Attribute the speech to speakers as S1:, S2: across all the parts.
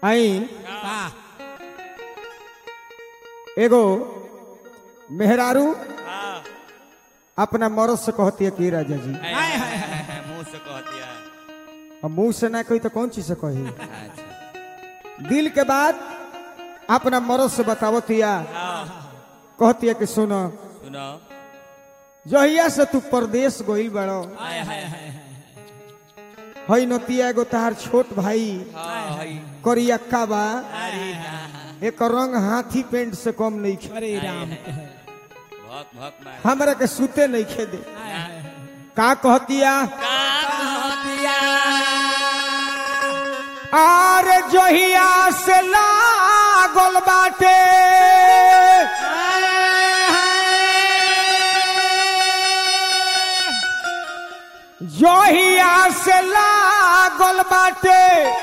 S1: आई
S2: का
S1: एगो मेहरारू
S3: हाँ
S1: अपना मरद से कहती है कि राजा जी
S3: हाय, हाय, हाय, हाय, मुंह से कह दिया
S1: अब मुंह से ना कही तो कौन चीज से कही
S3: अच्छा
S1: दिल के बाद अपना मरद से बतावतिया
S3: हाँ
S1: कहती है कि सुनो
S3: सुनो
S1: जहिया से तू परदेश गोइल बड़ो
S2: हाय हाय हाय
S1: हई नतिया एगो तहार छोट भाई
S3: हाँ हई
S1: करियक्का बा
S3: अरे हाँ,
S1: एक रंग हाथी पेंट से कम नहीं खे
S2: अरे राम
S3: भक भक मार
S1: हमरा के सूते नहीं खे दे
S2: हाय हाय हाय
S1: का कहतिया
S3: का कहतिया
S1: आर जहिया से लागल बाटे जहिया से लागल बाटे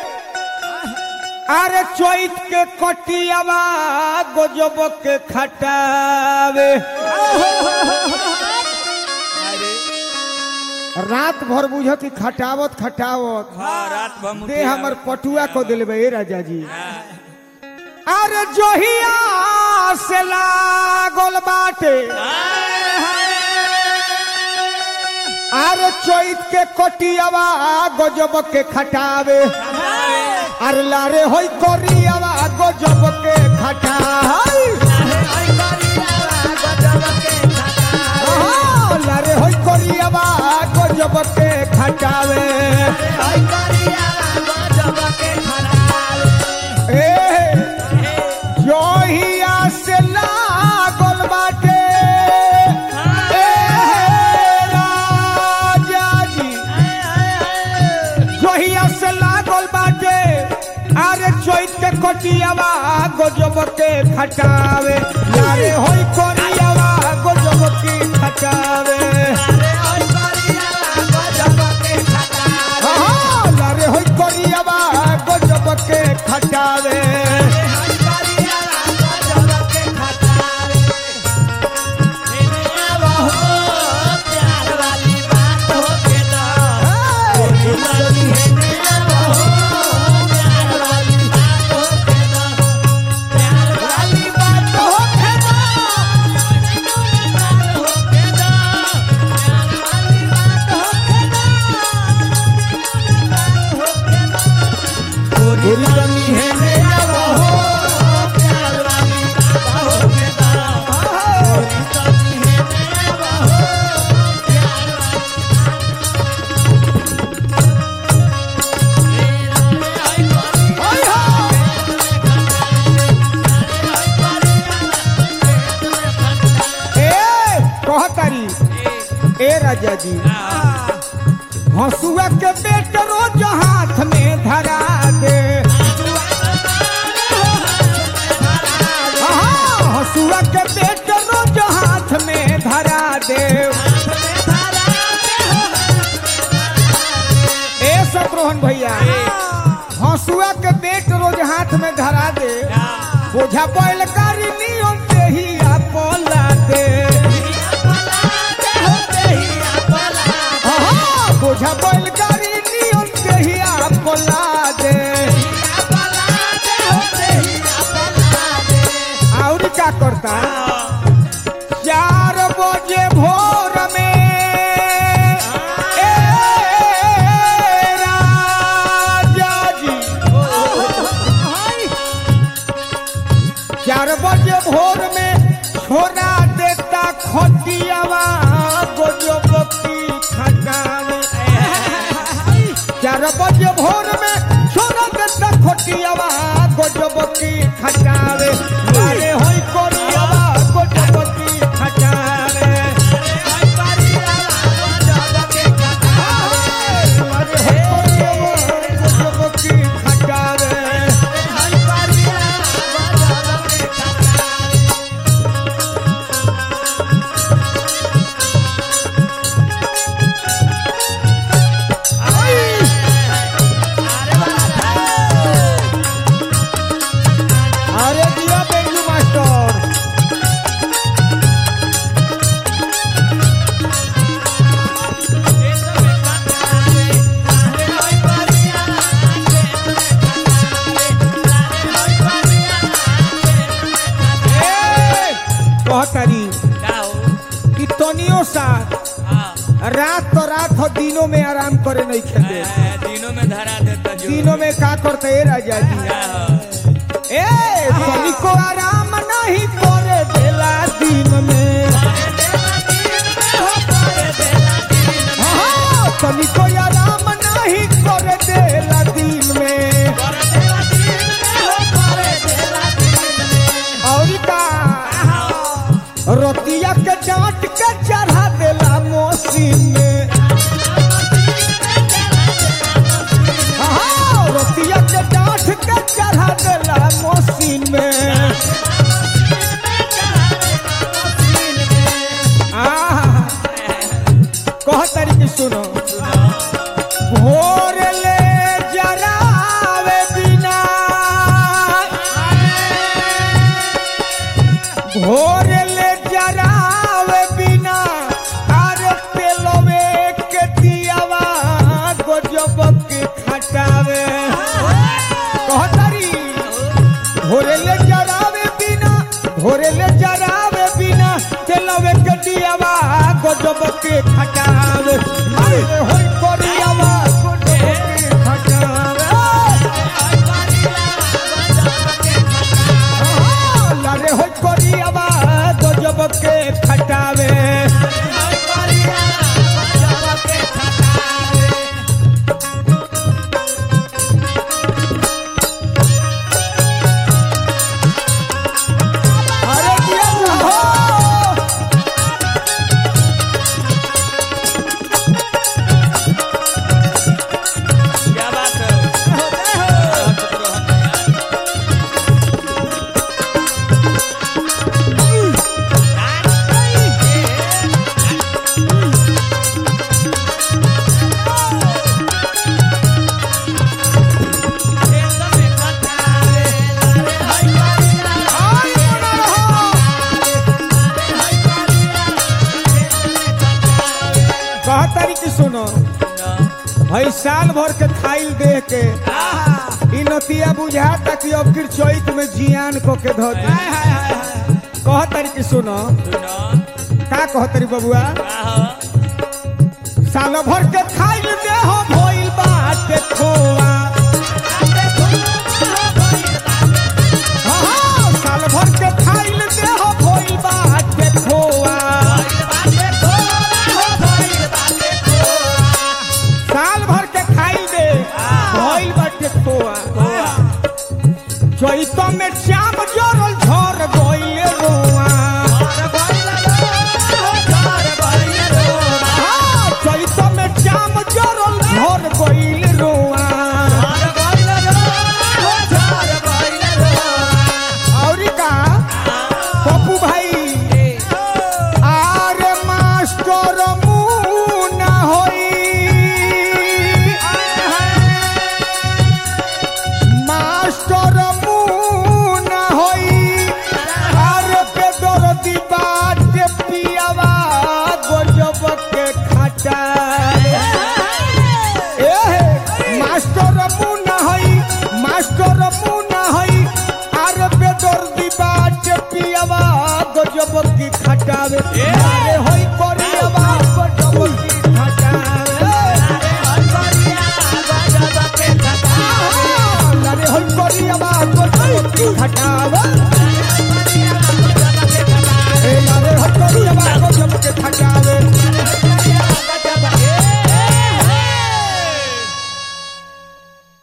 S1: अरे चैत के कटियावा गोजब के खटावे
S3: अरे
S1: रात भर बुझ कि खटावत खटावत
S3: हाँ रात भर मुठी
S1: दे हमर पटुआ को दिलबे राजा जी
S3: हाँ,
S1: अरे जोहिया से लागल बाटे अरे चैत के कटियावा गजब के खटावे अरे लारे होई करियावा गजब के खटावे आहा, लारे होई करियावा गजब के खटावे ए जोहिया से लागल बाटे ए राजा जी जोहिया से लागल बाटे अरे चैत के कटियावा गजब के खटावे लारे होई करियावा गजब के खटावे आहा, लारे होई करियावा गजब के खटावे ए कहतारी ए राजा जी हंसुआ के पेट रोज हाथ में धरा दे आहा, हंसुआ के पेट रोज हाथ में धरा दे ए शत्रुघ्न भैया हंसुआ के पेट रोज हाथ में धरा दे बोझा बैल कारी नियम देही पोला दे आहा, बोझा बैल कारी नियम देही पोला दे और क्या करता चार बजे भोर में ए राजा जी चार बजे भोर में छोड़ा देता खटियावा गोजब की खटावे चार बजे भोर में छोड़ा देता खटियावा गोजब की खटावे अरे होई कोरियावा गोजब की खटावे अरे होई कोरियावा गोजब की खटावे अरे दिया बेटा कहतारी
S3: का हो
S1: कि तनियो सा
S3: हाँ
S1: रात तो रात हो दिनों में आराम करे नहीं खेले
S3: ए, दिनों में धरा देता जो
S1: दिनों में का करते ए राजा जी
S3: का हो
S1: ए तनिको आराम नहीं करे देला दिन में हाँ, तनिको आराम नहीं करे देला दिन में और का रोतिया के डांट के चढ़ा देला मौसीन में हाँ, रोतिया के डांट के चढ़ा देला मौसीन में आहा, कह तरीके सुनो भोर ले जरावे बिना भोर ले जरावे बिना अरे तेलवे के दियावा गजब के खटावे कहतारी भोरे ले जरावे बिना भोरे ले जरावे बिना तेलवे के दियावा गजब के खटावे अरे होई कोरियावा गजब के खटावे लरे हो कोरियावा गजब के खटावे अरे दिया हो
S3: क्या बात है
S1: आई बना रहो कह तारीख सुनो भाई साल भर के खाइल देह के इ नतिया बुझाता कि अब फिर चैत में जियान को के धो दी कह तारीख सुनो का कह तारी बबुआ साल भर के खाइल देह भइल बाटे खोआ हाँ, साल भर के खाइल देह भइल बाटे खोआ साल भर के खाइल दे भइल बाटे खोआ चैत में श्याम जोरल झर गइले रोआ हाँ, चैत में श्याम जोरल झर गइले रोआ और का पप्पू भाई आरे मास्टर मुना होई मास्टर मुना होई आरे पे दरदी बाट पियावा गजब के खटा ए मास्टर मुना होई मास्टर मुना होई आरे पे दरदी बाट पियावा गजब की खटावे अरे होई कोरियावा गजब की खटावे अरे होई कोरियावा गजब की खटावे